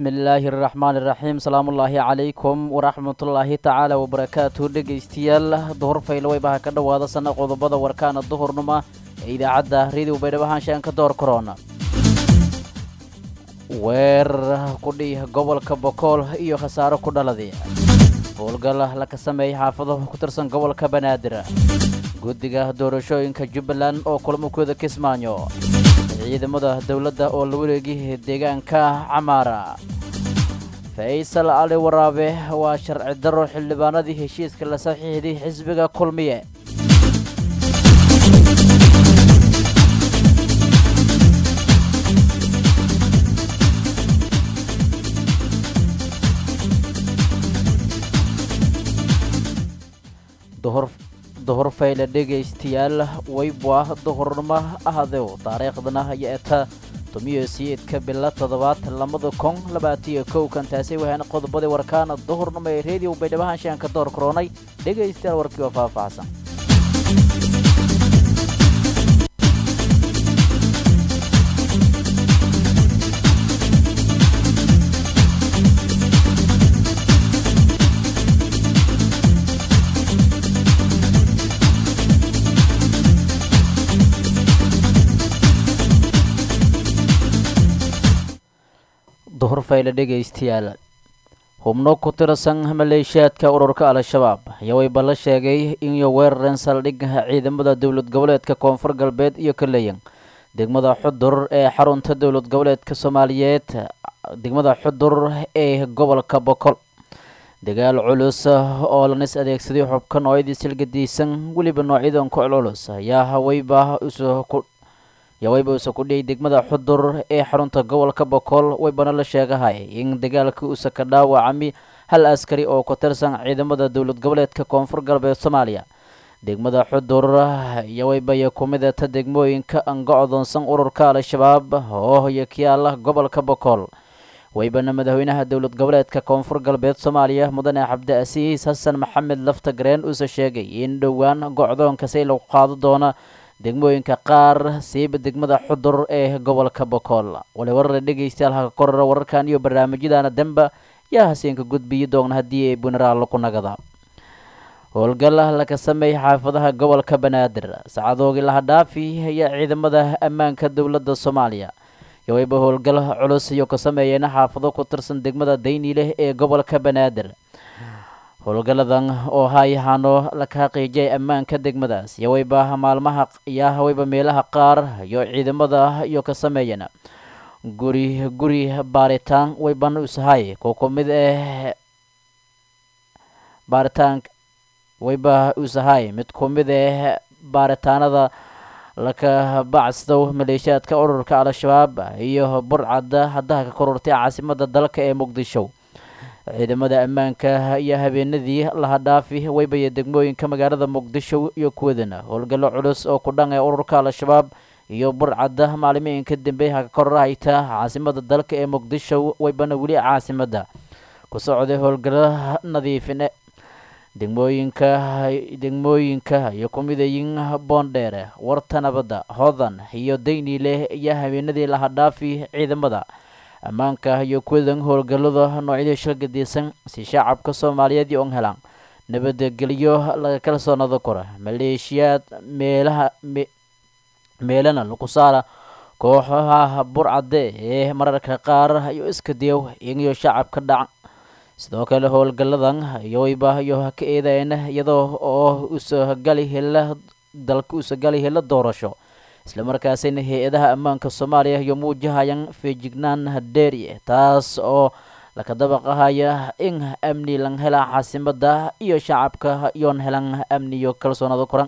bismi illaahi araxmaan iraxiim salaamullaahi calaykum waraxmatullaahi tacaala wabarakaatu dhegaystayaal duhur faylaweybaha ka dhowaada sana qodobada warkaana duhurnuma ee idaacadda rediw baydhabahaanshaan ka door korona weerar kudhi gobolka bokool iyo khasaaro ku dhaladay howlgal laka sameeyey xaafado ku tirsan gobolka banaadir guddiga doorashooyinka jubbaland oo kulmakooda kismaayo ciidamada dowladda oo la wareegay deegaanka camaara faysal cali waraabe waa sharci daro xildhibaanadii heshiiska la saxiixday xisbiga kulmiye duhur fayle dhegaystayaal weybwa duhurnimo ahdew taariikhdana iyo eta tumiyo siyeedka bila toddobaad lamada kun labaatiyo kow kan taasi waxaana qodobadii warkaana duhurnimo ee rediyo baydhabahaanshaan ka door koronay dhegaystayaal warkii oo faahfaahsan duhur fayle dhegaystayaal hubno ku tirsan maleeshiyaadka ururka al-shabaab ayaa wayba la sheegay inay weerareen saldhigga ciidamada dowlad goboleedka koonfur galbeed iyo kaleyan degmada xudur ee xarunta dowlad goboleedka soomaaliyeed degmada xudur ee gobolka bokol dagaal culus oo lanis adeegsaday xubka noocyadii silgadiisan weliba noocyadan ku culculus ayaa haweyba yawayba usa ku dhiyay degmada xudur ee xarunta gobolka bokool waybana la sheegahay in dagaalkii uusa ka dhaawacami hal askari oo ku tirsan ciidamada dowlad goboleedka koonfur galbeed soomaaliya degmada xudur yawaybaya ku midata degmooyinka angocdoonsan ururka al-shabaab oo yakiyaala gobolka bokool waybana madaxweynaha dowlad goboleedka koonfur galbeed soomaaliya mudane cabdiasiis xasan maxamed lafta gareen uuse sheegay in dhowaan gocdoonkasi lagu qaado doona degmooyinka qaar siiba degmada xudur ee gobolka bokool wali warara dhegaystayaal haka korara wararkan iyo barnaamijyadana demba yaa haseenka gudbiyi doogna haddii ay bunaraal ku nagada howlgal laka sameeyay xaafadaha gobolka banaadir sacadoogii laha dhaafi ayaa ciidamada ammaanka dowladda soomaaliya yowayba howlgal culus iyo ka sameeyeen xaafado ku tirsan degmada dayniileh ee gobolka banaadir howlgaladan oo hayahaano laka xaqiijiyay ammaanka degmadaas yawayba maalmaha yaa hawayba meelaha qaar iyo ciidamada iyo ka sameeyeen guri guri baaritaan wayban usahay ko ku mid ah baaritaan wayba usahay mid ku mid ah baaritaanada laka bacsdow maleeshiyaadka ururka al-shabaab iyo burcadda haddaha ka korortay caasimada dalka ee muqdisho ciidamada ammaanka iyo habeenadii laha dhaafi waybaya degmooyinka magaalada muqdisho iyo kuwadana howlgallo culus oo ku dhan ee ururka al-shabaab iyo burcadda maalimiinka dambe haka kororahayta caasimada dalka ee muqdisho waybana weli caasimada ku socday howlgallo nadiifine degmooyinka degmooyinka iyo kumidayin boondheere warta nabadda hodan iyo dayniileh iyo habeenadii laha dhaafi ciidamada ammaanka iyo kuwadan howlgallada noocyadii shilgadiisan si shacabka soomaaliyeed iyo on helaan nabadgelyo laga kala soo nado kora maleeshiyaad meelaha meelana lagu saara kooxaha burcadde ee mararka qaar iyo iska diyow iyagiyo shacabka dhacan sidoo kale howlgalladan iyowayba iyo ka eedayn iyadoo oo usagali hela dalka usagali hela doorasho islamarkaasina hay-adaha ammaanka soomaaliya iyo muujahayaan feejignaan dheeriye taas oo laka dabaqahaya in amni lan helaan caasimada iyo shacabka iyoon helan amniyo kalsoonado koran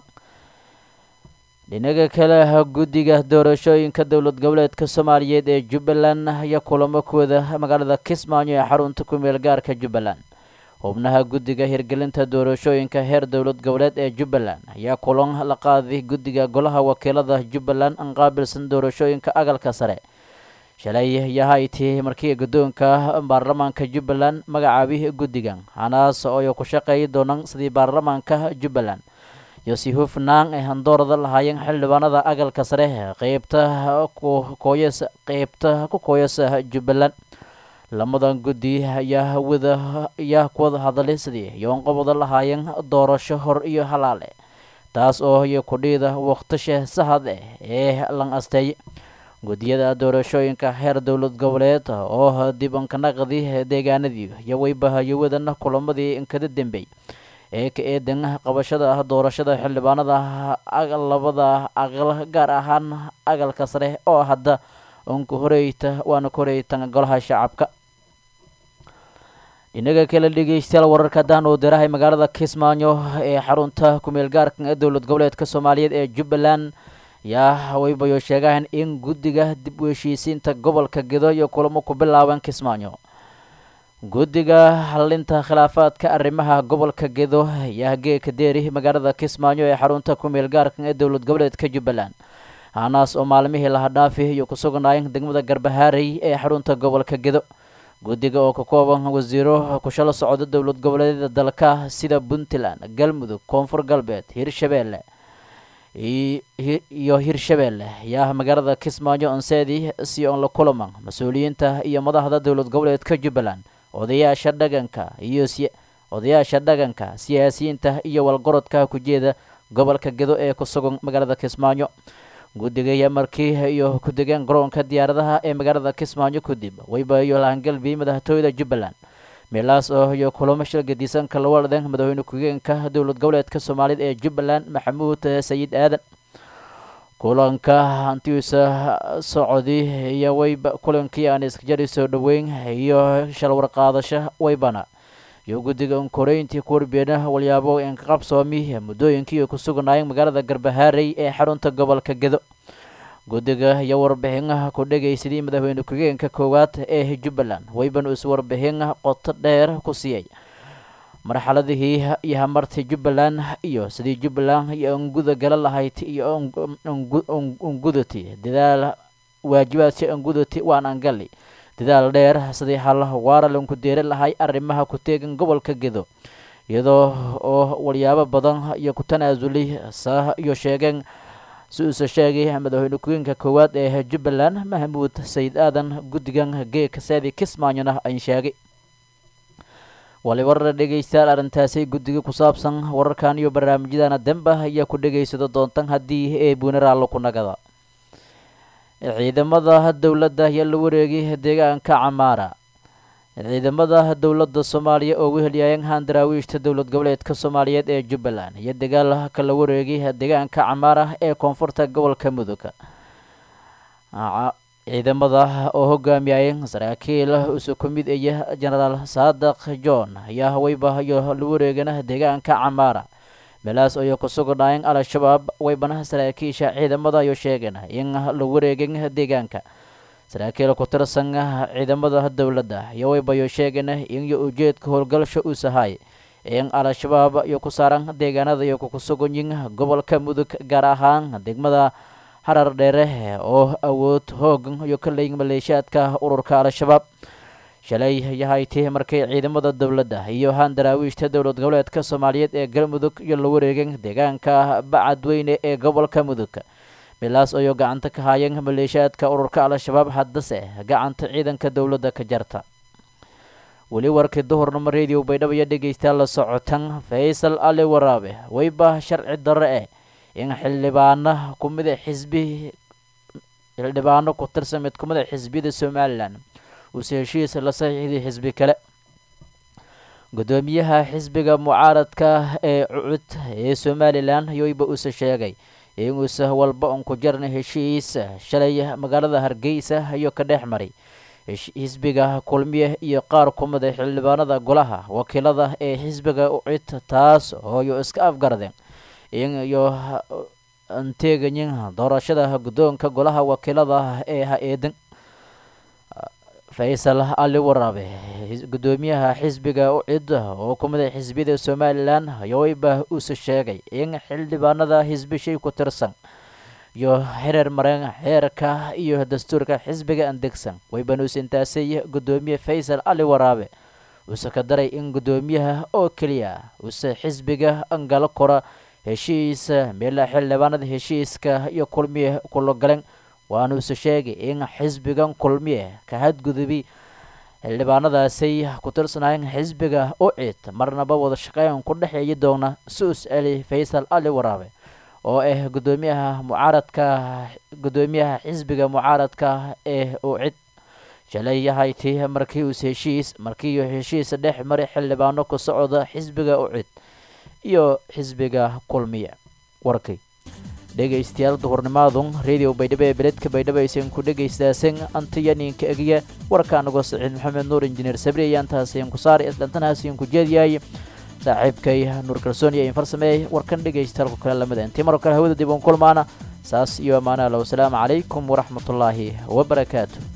dhinaga kale guddiga doorashooyinka dowlad goboleedka soomaaliyeed ee jubbaland ayaa kulamo kooda magaalada kismaayo ee xarunta ku-meel gaarka jubbaland xubnaha guddiga hirgelinta doorashooyinka heer dowlad goboleed ee jubbaland ayaa kulan la qaaday guddiga golaha wakiilada jubbaland an qaabilsan doorashooyinka agalka sare shalay yahayti markii guddoonka baarlamaanka jubbaland magacaabay guddigan hanaas oo ku shaqeeyi doonaan sidii baarlamaanka jubbaland iyo si hufnaan ay handoorada lahaayeen xildhibaanada agalka sare qeybta kukooyas qeybta ku kooyasa jubbaland lamadan guddi ayaa wada ayaa ku wada hadalay sidii yoonqabada lahaayeen doorasho hor iyo halaale taas oo iyo kudhiida wakhtisha sahad eh ee lan asteeye guddiyada doorashooyinka heer dowlad goboleed oo dib ankanaqdi deegaanadii iyo weybahayo wadana kulamadii inkada dambey ee ka eedan qabashada ah doorashada xildhibaanada labada aqal gaar ahaan aqalka sare oo hadda unka horeyta waana ka horeytan golaha shacabka dhinaga kale dhegeystayaal wararka haddaan uu dirahay magaalada kismaayo ee xarunta kumeel gaarka ee dowlad goboleedka soomaaliyeed ee jubbaland yaa waybayo sheegaan in guddiga dib u heshiisiinta gobolka gedo iyo kulamo ku bilaaban kismaayo guddiga halinta khilaafaadka arrimaha gobolka gedo ayaa geeka deeri magaalada kismaayo ee xarunta kumeel gaarka ee dowlad goboleedka jubbaland hanaas oo maalmihii laha dhaafi iyo ku sugnaayeen degmada garbahaarey ee xarunta gobolka gedo guddiga oo ka kooban wasiiro kushalo socda dowlad goboleedyada dalka sida puntland galmudug koonfur galbeed hirshabeelle iyo hirshabeelle ayaa magaalada kismaayo onseedi si on la kulaman mas-uuliyiinta iyo madaxda dowlad goboleedka jubbaland odayaasha dhaganka iyo odayaasha dhaganka siyaasiyiinta iyo walgorodka ku jeeda gobolka gedo ee ku sugan magaalada kismaayo guddiga ayaa markii iyo ku degeen garoonka diyaaradaha ee magaalada kismaayo kadib waybayo lahangalbi madaxtooyada jubbaland meelaas oo iyo kulamo shil gedisan kala walden madaxweyne ku-xigeenka dowlad goboleedka soomaaliyed ee jubbaland maxamuud sayid aadan kulanka hantiisa socodi iyo wayba kulankii aan iskajari soo dhoweyn iyo shalwarqaadasho waybana iyo guddiga unkoreyntii ku warbeena walyaabo inqaqabsoomi muddooyinkii ku sugnaayeen magaalada garbahaarey ee xarunta gobolka gedo guddiga iyo warbixinaha ku dhegaysadii madaxweyne ku-xigeenka koowaad ee jubbaland wayban is warbixin qoto dheer ku siiyey marxaladihii iyo hamartii jubbaland iyo sidii jubbaland iyo anguda gala lahayd iyo ungudati dadaal waajibaadsi angudati waan angali dadaal dheer sidii hal waara lanku deeri lahay arrimaha ku teegan gobolka gedo iyadoo oo walyaabo badan iyo ku tanaasulay sa iyo sheegeen si uuse sheegay madaxweyne ku-xigeenka koowaad ee jubbaland maxamuud sayid aadan guddigan geeka seedi kismaayona ayn sheegay walibar dhegeystayaal arrintaasi guddiga ku saabsan wararkan iyo barnaamijyadana demba ayaa ku dhegaysado doontan haddii ee buunaraallo ku nagada ciidamada dowladda ayaa la wareegay deegaanka camaara ciidamada dowladda soomaaliya oo wehelyaayeen handaraawiishta dowlad goboleedka soomaaliyeed ee jubbaland iyo dagaal kala wareegay deegaanka camaara ee koonfurta gobolka mudug ciidamada oo hogaamiyayeen saraakiil isu ku mid iya genaraal saadaq john ayaa wayba iyo la wareegana deegaanka camaara meelaas ayay ku sugnaayeen al-shabaab waybana saraakiisha ciidamada ayuu sheegeen in la wareegin deegaanka saraakiil ku tirsan ciidamada dowladda iyo waybayo sheegeen in iyo ujeedka howlgalsha uu sahay in al-shabaab iyo ku saaran deegaanada iyo ku suganyin gobolka mudug gaar ahaan degmada harar dheere oo awood hoogan iyo ka leeyin maleeshiyaadka ururka al-shabaab shalay yahayti markay ciidamada dowladda iyo handaraawiishta dowlad goboleedka soomaaliyeed ee galmudug iyo la wareegeen deegaanka bacadweyne ee gobolka mudug meelaas ayuu gacanta ka haayeen maleeshiyaadka ururka al-shabaab haddase gacanta ciidanka dowladda ka jarta weli warkii duhurnimo radio baydhabo iyo dhegeystayaal la socotan faysal ali waraabe wayba sharci darre eh in xildhibaano kumida xisbi xildhibaano ku tirsan mid kumida xisbiyada somalilan uuse heshiis la saxiixday xisbi kale guddoomiyaha xisbiga mucaaradka ee cucud ee somalilan yoyba uuse sheegay inuuse walba un ku jarna heshiis shalay magaalada hargeysa iyo ka dhex maray xisbiga kulmiye iyo qaar kumida xildhibaanada golaha wakiilada ee xisbiga ucid taas ooyo iska afgaradeen in iyo anteegayin doorashada guddoonka golaha wakiilada ee ha-eedan faysal ali waraabe guddoomiyaha xisbiga ucid oo kumida xisbiyada somalilan yowayba uuse sheegay in xildhibaanada xisbishay ku tirsan iyo xereer mareen xeerka iyo dastuurka xisbiga andegsan waybanuus intaasay guddoomiye faysal ali waraabe uuse ka daray in guddoomiyaha oo keliya uuse xisbiga angalo kora heshiisa meela xildhibaanada heshiiska iyo kulmiye kula galeen waanuuse sheegay in xisbigan kulmiye ka hadgudubi xildhibaanadaasay ku tirsanaayeen xisbiga ucid marnaba wada shaqeyn ku dhexeeyi doona su-us ali faysal ali waraabe oo ah gudoomiyaha mucaaradka gudoomiyaha xisbiga mucaaradka ee ucid shalay yahayti markii uus heshiis markii heshiis dhex maray xildhibaano ku socda xisbiga ucid iyo xisbiga kulmiye warkay dhegaystayaal duhurnimaadun radio baydhabo ee beledka baydhabo aysan ku dhegaystaaseen antiyaninka egiya warkaanagoo saciid maxamed nuur injineer sabri ayaan taasiin ku saari isdhantanaasiin ku jeediyay saaxiibkay nuur kalsooni ayin farsameeyey warkan dhegaystaalku kale lamida intii maroo kale hawada dib uun kulmaana saas iyo ammaanaha low asalaamu calaykum waraxmatullaahi wabarakaatu